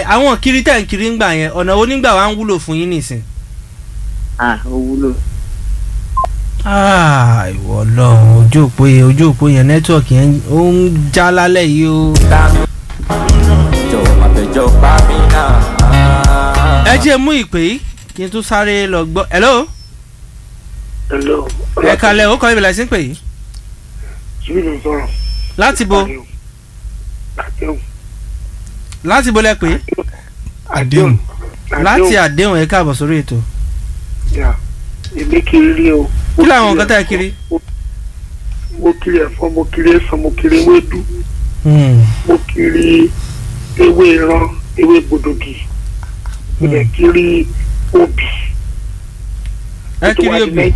àwọn kiri tẹ̀ ń kiri ń gbà yẹn ọ̀nà onígbà wa ń wúlò fún yín nìsín. ah ó wúlò Ah, ìwọ Ọlọ́run ojú òpó yẹn ojú òpó yẹn nẹ́tíwọ̀kì yẹn ó ń já lálẹ́ yìí o. jọ̀wọ́ má fẹjọ́ pa mí náà. ẹ jẹ́ mú ìpè yìí kí n tún sáré lọ gbọ́. hello hello. ẹ kalẹ̀ ó kọ́ ibìlẹ̀ sí pè yìí. Jimmy ló ń sọ̀rọ̀. láti bo àdéhùn. láti bo lẹ pè é. àdéhùn láti àdéhùn ẹ káàbọ̀ sórí ètò. yà èmi kiri rí o. kí làwọn nǹkan tẹ́ ẹ kiri. mo kiri ẹ̀fọ́ mo kiri ẹ̀sán mo kiri ewédú Hmm. mo kiri ewé ìran ewé gbòdògì mo dẹ̀ kiri obì. ẹ kiri obì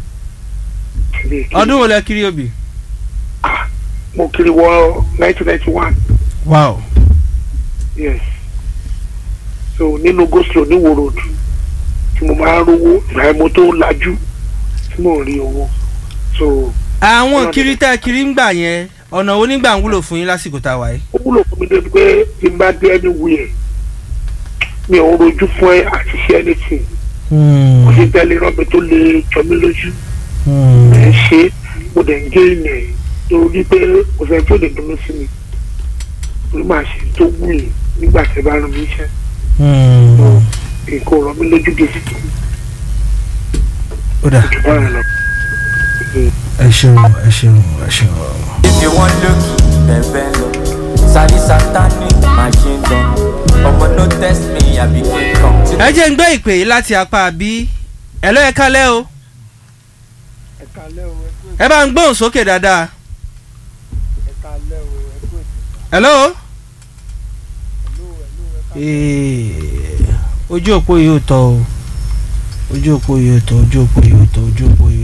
ọdún wo lẹ kiri obì. mo kiri wọ nineteen ninety one wow. yes so nínú goslo ní wo road tí mo máa ń rówó ìgbà yẹn mo tó lajú tí mo ń rí owó so àwọn kiri tẹ́ ẹ kiri ń gbà yẹn ọ̀nà onígbà ń wúlò fún yín lásìkò tá a wà yìí. ó wúlò fún mi débi pé tí n bá dé anywhere mi ò ń rojú fún ẹ àti ṣe anything kò sí tẹ́lẹ̀ rán mi tó lè jọ mí lójú ẹ̀ ń ṣe mo dẹ̀ ń gé ìyẹn torí pé kò sẹ́ni tó lè dúró sí mi torí màá ṣe tó wù yìí nígbà tí ẹ bá rán mi iṣẹ́ nǹkan ò rán mi lójú gèsì tó ó dà jù báyìí lọ. ẹ ṣeun ẹ ṣeun ẹ ṣeun. if you wan lókì bẹ̀bẹ̀ lọ sáré sátani machine gun ọmọ no test me àbí kíkan. ẹ jẹ́ ń gbé ìpè yìí láti apá bí ẹ lọ́ ẹ kálẹ́ o ẹ kalẹ́ o ẹ kú ẹ bá ń gbóhùn sókè dáadáa. ẹ kalẹ́ o ẹ kú ètò hello. ẹ̀lú ẹ̀lú ẹ kalẹ́. Ee, ojú òpó yìí ò tọ́ o ojú òpó yìí ò tọ́ ojú òpó yìí ò tọ́ ojú òpó yìí